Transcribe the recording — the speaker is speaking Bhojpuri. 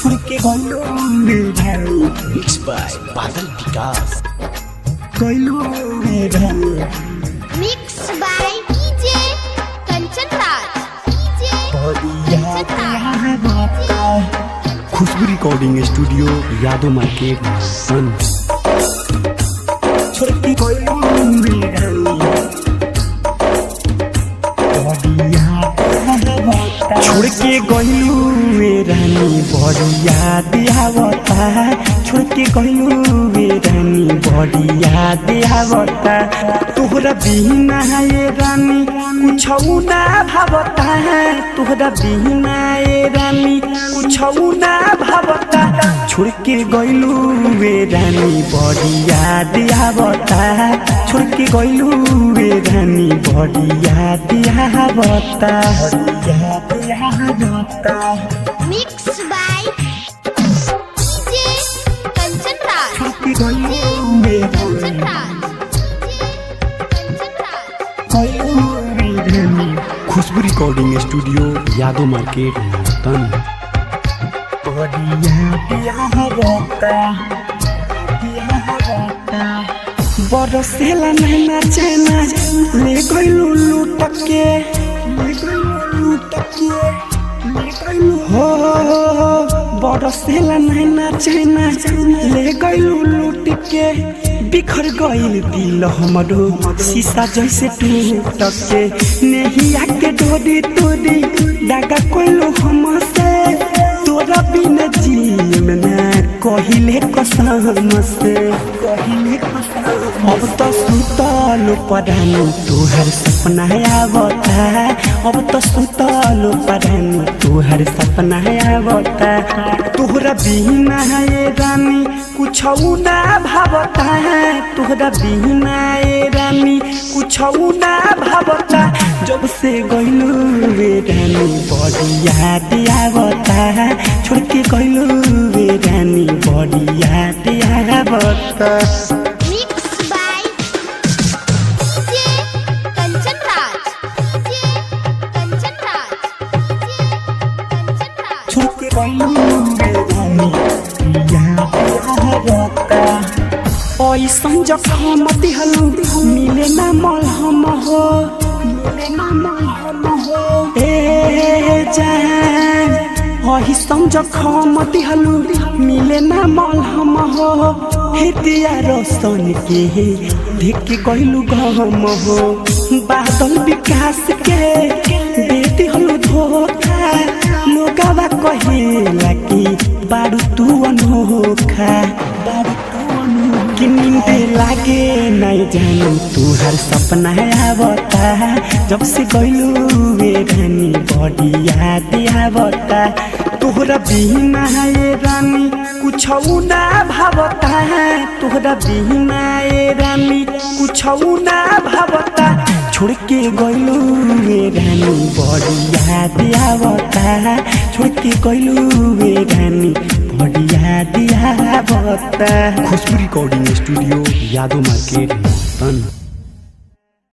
छोड़ के गइलो रे भाई मिक्स बाय बादल विकास गइलो रे भाई Mixed by DJ Kanchan Raj. DJ बढ़िया Kanchan प्यार Raj. होता Khushboo recording studio Yadav market सन छोड़ के गइलो रे भाई बढ़िया प्यार होता छोड़ के गइलू वे रानी बड़ी याद आवता छोड़ के गइलू वे रानी बड़ी याद आवता तोहरा बिना ये रानी कुछ ना भावता तोहरा बिना ये रानी कुछ ना भावता छोड़ के गइलू वे रानी बड़ी याद आवता छोड़ के गइलू वे रानी बड़ी याद आवता बढ़िया प्यार होता Mixed by DJ Kanchan Raj. छोड़ के गइलो रे Kanchan भाई Raj. DJ Kanchan Raj. गइलो रे भाई Khushboo recording studio Yadav market तन बढ़िया प्यार होता प्यार होता बरसेला नैना चैना ले गइलू लूट के ले गइलो लूट के ले गइलो हो बरसेला नैना चैना ले गइलू लूट के बिखर गइल दिल हमरो शीशा जैसे टूट के नेहिया के डोरी तोरी दागा कोइलो हमसे तोरा बिना जीव ना कहिले कसम से कहिले कसम अब तो सुतल परानी तोहर सपना आवता अब तो सुतल परानी तोहर सपना आवता तोहरा बिना ये रानी कुछ ना भावता तोहरा बिना ये रानी कुछ ना भावता जब से गइलू रे रानी बड़ी याद आवता छोड़ के गइलू रे रानी बड़ी याद आवता Mixed by DJ Kanchan Raj. DJ Kanchan Raj. DJ Kanchan Raj. छोड़ के गइलो रे भाई प्यार होता ऐसन जखम दिहलु मिले ना मलहम हो मिले ना हम हो ए जान ऐसन जखम दिहलु मिले ना मलहम हो हे दिया रोशन के देख गइलु गम हो बादल विकास के दे दिहलु धोखा लोगावा कहेला कि बारू तू अनोखा बारू तू अनु कि नींदे लागे नहीं जानू तू हर सपना आवता जब से गइलू वे रानी बड़ी याद आवता तोहरा बिना ये रानी कुछ ना भावता तोहरा बिना ये रानी कुछ ना भावता छोड़ के गइलू वे रानी बड़ी याद आवता छोड़ के गइलू वे रानी बड़ी याद आवता Khushboo recording studio Yadav market तन